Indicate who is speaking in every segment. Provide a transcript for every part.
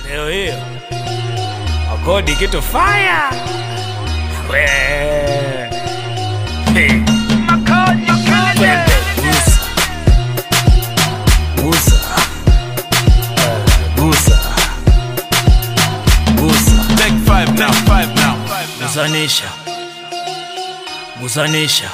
Speaker 1: leo hiyo akodi kitu faya we Hey. Twende, gusa. Gusa. Eh, gusa. Gusa.
Speaker 2: Take five now, five now.
Speaker 1: Gusanisha. Gusanisha.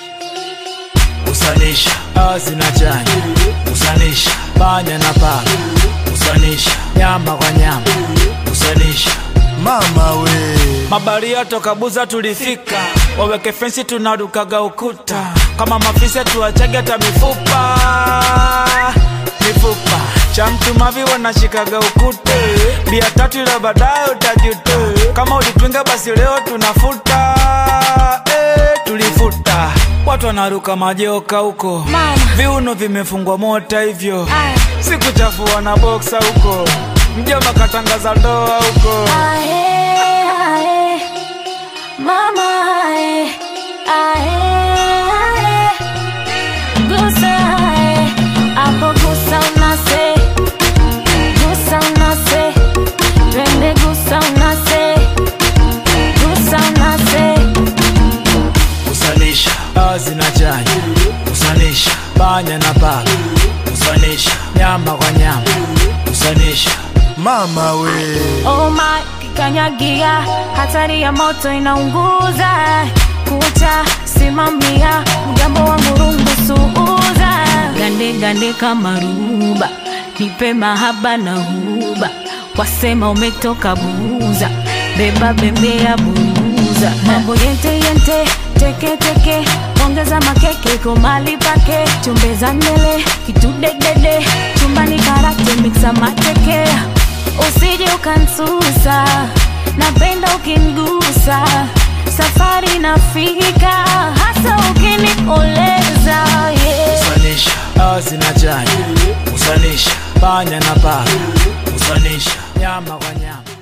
Speaker 1: Gusanisha. Asi na chanya. Gusanisha. Panya na paka. Gusanisha. Nyama kwa nyama. Gusanisha.
Speaker 3: mama we
Speaker 1: Mabaria toka Buza tulifika, waweke fensi tunarukaga ukuta, kama mafisi tuachage hata mifupa mifupa cha mtu mavi wanashikaga ukute, bia tatu ila baadaye utajute, kama ulipinga basi leo tunafuta eh, tulifuta watu wanaruka majoka huko,
Speaker 4: Mama.
Speaker 1: viuno vimefungwa mota hivyo,
Speaker 4: Aye.
Speaker 1: sikuchafua na boksa huko, mjomba katangaza ndoa huko.
Speaker 4: Ae, ae, mama ae, ae, ae. Gusa ae, hapo gusa unase, gusa unase, twende gusa unase, gusa unase.
Speaker 1: kusanisha azi na chanya kusanisha panya na paka kusanisha nyama kwa nyama kusanisha
Speaker 3: mama we
Speaker 4: Oh my, kikanyagia, hatari ya moto inaunguza. Kucha simamia, mgambo wa murungu suuza. Gande gande kama ruba, nipe mahaba na huba. Wasema umetoka buza, beba bembea buza. Mambo yente yente, teke teke, ongeza makeke kwa mali pake. Chumbeza ndele, kitudedede, chumbani karate mixa mateke usije ukansusa, napenda ukingusa, safari nafika, hasa ukinikoleza yeah.
Speaker 1: kusanisha azi na chanya kusanisha panya na paka kusanisha nyama kwa nyama